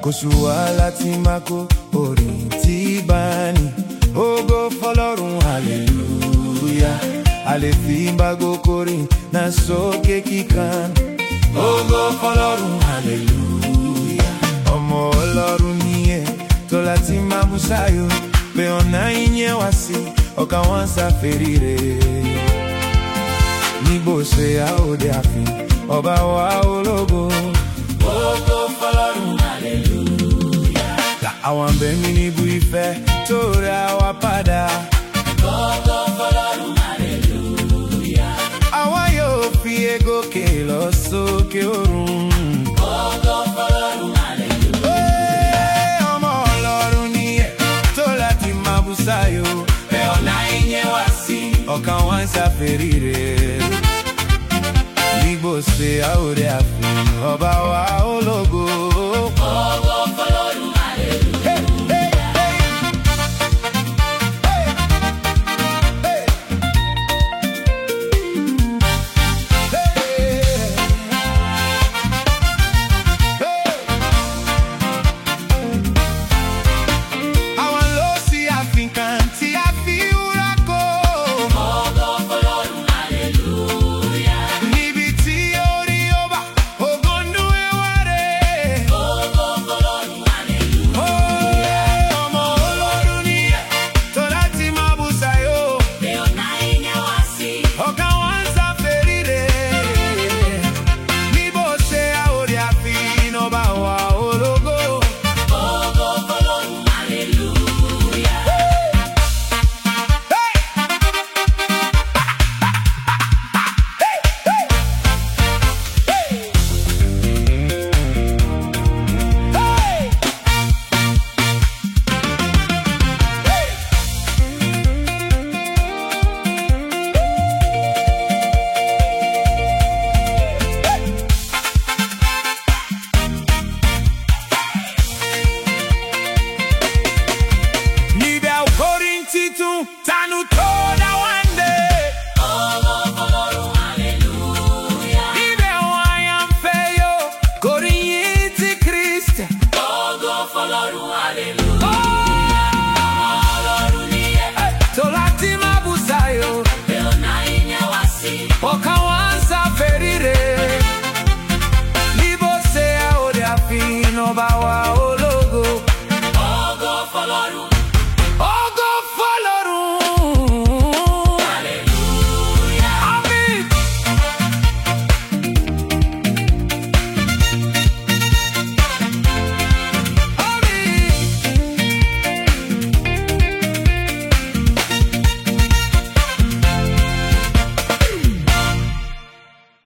kò sú wa láti máa kó orin tí bá ní ògo fọlọ́run hallelujah a lè fi bágo kórìn náà sókè kíkan ògo fọlọ́run hallelujah ọmọ ọlọ́run nìyẹn tó láti máa mú sáyò pé ọ̀nà ìyẹn wá sí ọkà wọn ṣàfẹ́rí rẹ̀ níbo ṣe àòde àfin ọba wa ológo. Ògo fọlọ́run hallelujah. àwọn abẹ́mi níbu ìfẹ́ tó ra wa padà. Ògo fọlọ́run hallelujah. àwa yóò fi egókè lọ sókè ọ̀run. Ògo fọlọ́run hallelujah. Ee, ọmọ ọlọ́run ni ẹ̀ tó láti máa bú sáyò. Pé ọ̀nà ìyẹn wá sí. ọkàn wọn ṣàfẹ́rí rẹ̀. nígbò ṣe àwòrán àfin ọba wa